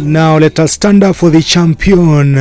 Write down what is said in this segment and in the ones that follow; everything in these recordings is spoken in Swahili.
Now let us stand up for the champion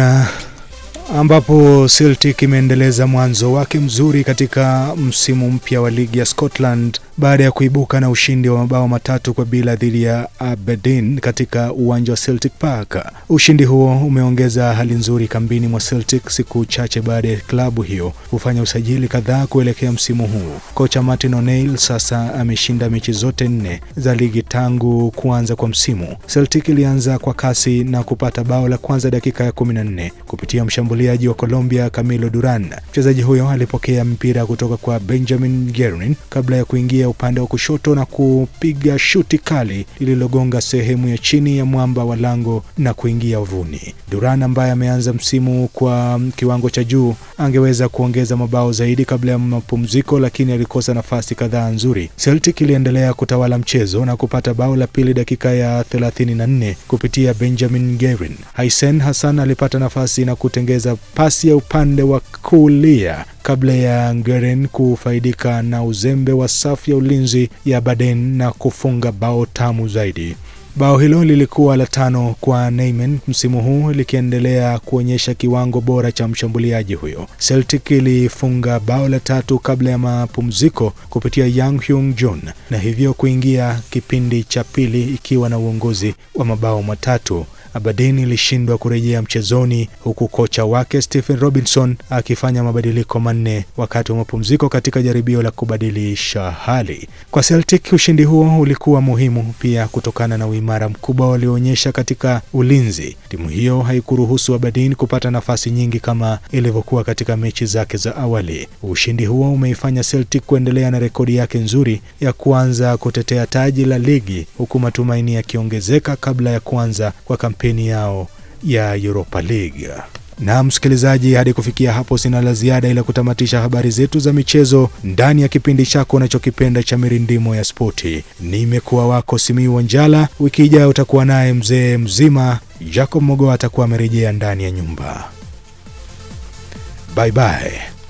ambapo Celtic imeendeleza mwanzo wake mzuri katika msimu mpya wa ligi ya Scotland baada ya kuibuka na ushindi wa mabao matatu kwa bila dhidi ya Aberdeen katika uwanja wa Celtic Park. Ushindi huo umeongeza hali nzuri kambini mwa Celtic siku chache baada ya klabu hiyo kufanya usajili kadhaa kuelekea msimu huu. Kocha Martin O'Neill sasa ameshinda mechi zote nne za ligi tangu kuanza kwa msimu. Celtic ilianza kwa kasi na kupata bao la kwanza dakika ya 14 kupitia mshambuliaji wa Colombia Camilo Duran. Mchezaji huyo alipokea mpira kutoka kwa Benjamin Gerin kabla ya kuingia upande wa kushoto na kupiga shuti kali lililogonga sehemu ya chini ya mwamba wa lango na kuingia uvuni. Duran ambaye ameanza msimu kwa kiwango cha juu angeweza kuongeza mabao zaidi kabla ya mapumziko, lakini alikosa nafasi kadhaa nzuri. Celtic iliendelea kutawala mchezo na kupata bao la pili dakika ya 34 kupitia Benjamin Gerin. Haisen Hassan alipata nafasi na kutengeza pasi ya upande wa kulia kabla ya Ngeren kufaidika na uzembe wa safu ya ulinzi ya Baden na kufunga bao tamu zaidi. Bao hilo lilikuwa la tano kwa Neyman msimu huu likiendelea kuonyesha kiwango bora cha mshambuliaji huyo. Celtic ilifunga bao la tatu kabla ya mapumziko kupitia Yang Hyung John na hivyo kuingia kipindi cha pili ikiwa na uongozi wa mabao matatu. Aberdeen ilishindwa kurejea mchezoni huku kocha wake Stephen Robinson akifanya mabadiliko manne wakati wa mapumziko katika jaribio la kubadilisha hali. Kwa Celtic, ushindi huo ulikuwa muhimu pia kutokana na uimara mkubwa walioonyesha katika ulinzi. Timu hiyo haikuruhusu Aberdeen kupata nafasi nyingi kama ilivyokuwa katika mechi zake za awali. Ushindi huo umeifanya Celtic kuendelea na rekodi yake nzuri ya kuanza kutetea taji la ligi huku matumaini yakiongezeka kabla ya kuanza kwa kampeni yao ya Europa League. Na msikilizaji, hadi kufikia hapo sina la ziada ila kutamatisha habari zetu za michezo ndani ya kipindi chako unachokipenda cha Mirindimo ya Spoti. Nimekuwa wako Simiu Wanjala. Wiki ijayo utakuwa naye mzee mzima Jacob Mogoa atakuwa amerejea ndani ya nyumba. Bye bye.